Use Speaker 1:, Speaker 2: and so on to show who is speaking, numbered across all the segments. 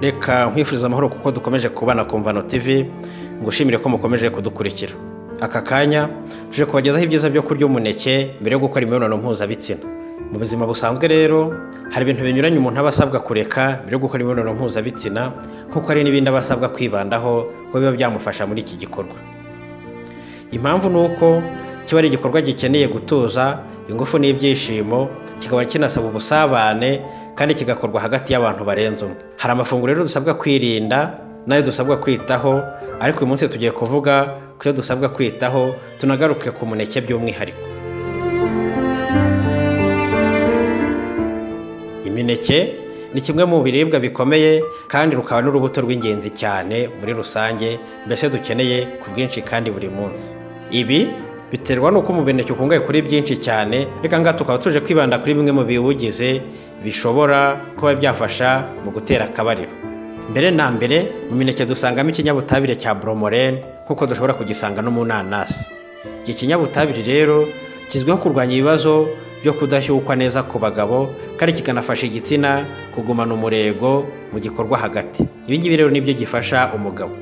Speaker 1: reka nkwifuriza amahoro kuko dukomeje kubana ku mvano tv ngushimire ko mukomeje kudukurikira aka kanya tuje kubagezaho ibyiza byo kurya umuneke mbere yo gukora imibonano mpuzabitsina mu buzima busanzwe rero hari ibintu binyuranye umuntu aba asabwa kureka mbere yo gukora imibonano mpuzabitsina nk'uko hari n'ibindi aba asabwa kwibandaho ko biba byamufasha muri iki gikorwa impamvu ni uko kiba ari igikorwa gikeneye gutuza ingufu n'ibyishimo kikaba kinasaba ubusabane kandi kigakorwa hagati y'abantu barenze umwe hari amafunguro rero dusabwa kwirinda n'ayo dusabwa kwitaho ariko uyu munsi tugiye kuvuga ku yo dusabwa kwitaho tunagaruke ku muneke by'umwihariko imineke ni kimwe mu biribwa bikomeye kandi rukaba n'urubuto rw'ingenzi cyane muri rusange mbese dukeneye ku bwinshi kandi buri munsi ibi biterwa n'uko umuneke ukungahaye kuri byinshi cyane reka ngaha tukaba tuje kwibanda kuri bimwe mu biwugize bishobora kuba byafasha mu gutera akabariro mbere na mbere mu mineke dusangamo ikinyabutabire cya boromorene nk'uko dushobora kugisanga no mu nanasi iki kinyabutabire rero kizwiho kurwanya ibibazo byo kudashyukwa neza ku bagabo kandi kikanafasha igitsina kugumana umurego mu gikorwa hagati ibi ngibi rero nibyo gifasha umugabo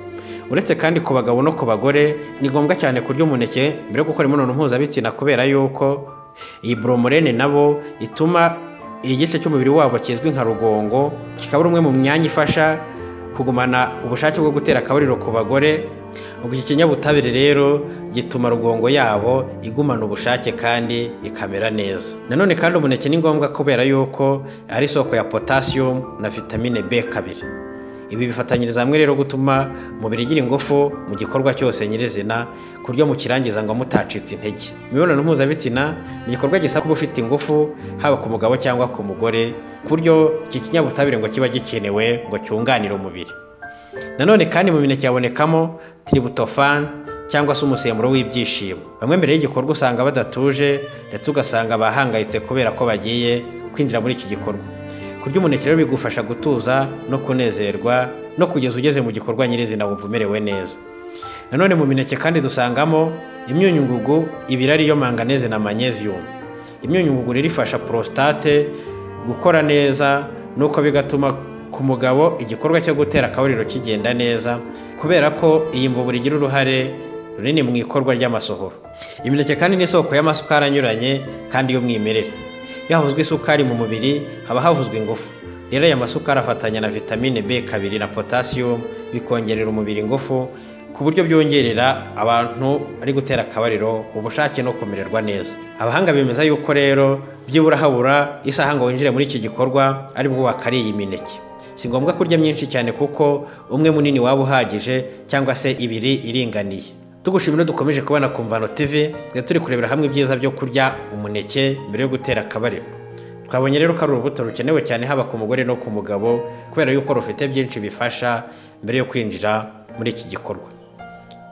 Speaker 1: uretse kandi ku bagabo no ku bagore ni ngombwa cyane kurya umuneke mbere yo gukora imibonano mpuzabitsina kubera yuko iyi boromorene nabo ituma igice cy'umubiri wabo kizwi nka rugongo kikaba ari umwe mu myanya ifasha kugumana ubushake bwo gutera akabariro ku bagore ubwo iki kinyabutabire rero gituma rugongo yabo igumana ubushake kandi ikamera neza nanone kandi umuneke ni ngombwa kubera yuko ari isoko ya potasiyumu na vitamine b kabiri ibi bifatanyiriza hamwe rero gutuma umubiri ugira ingufu mu gikorwa cyose nyirizina ku buryo mukirangiza ngo mutacitse intege imibonano mpuzabitsina ni igikorwa gisaba kuba ufite ingufu haba ku mugabo cyangwa ku mugore ku buryo iki kinyabutabire ngo kiba gikenewe ngo cyunganire umubiri nanone kandi mu mineke yabonekamo tiributofani cyangwa se umusemburo w'ibyishimo bamwe mbere y'igikorwa usanga badatuje ndetse ugasanga bahangayitse kubera ko bagiye kwinjira muri iki gikorwa kurya umuneke rero bigufasha gutuza no kunezerwa no kugeza ugeze mu gikorwa nyirizina wumva umerewe neza nanone mu mineke kandi dusangamo imyunyungugu ibiri ariyo manganeze na manyeziyumu imyunyungugu rero ifasha porositate gukora neza nuko bigatuma ku mugabo igikorwa cyo gutera akabariro kigenda neza kubera ko iyi mvubura igira uruhare runini mu ikorwa ry'amasohoro imineke kandi ni isoko y'amasukari anyuranye kandi y'umwimerere iyo havuzwe isukari mu mubiri haba havuzwe ingufu rero aya masukari afatanya na vitamine b kabiri na potasiyumu bikongerera umubiri ingufu ku buryo byongerera abantu ari gutera akabariro ubushake no kumererwa neza abahanga bemeza yuko rero byibura habura isaha ngo winjire muri iki gikorwa aribwo wakariye imineke si ngombwa kurya myinshi cyane kuko umwe munini waba uhagije cyangwa se ibiri iringaniye tugushimira dukomeje kubona ku mvano tv turi kurebera hamwe ibyiza byo kurya umuneke mbere yo gutera akabariro twabonye rero ko ari urubuto rukenewe cyane haba ku mugore no ku mugabo kubera yuko rufite byinshi bifasha mbere yo kwinjira muri iki gikorwa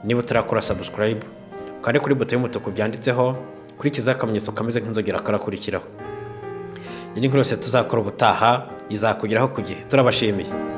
Speaker 1: niba utarakora sabusikarayibu ukande kuri buto y'umutuku byanditseho kurikiza akamenyetso kameze nk'inzogera karakurikiraho iyi ni nkuru yose tuzakora ubutaha izakugeraho ku gihe turabashimiye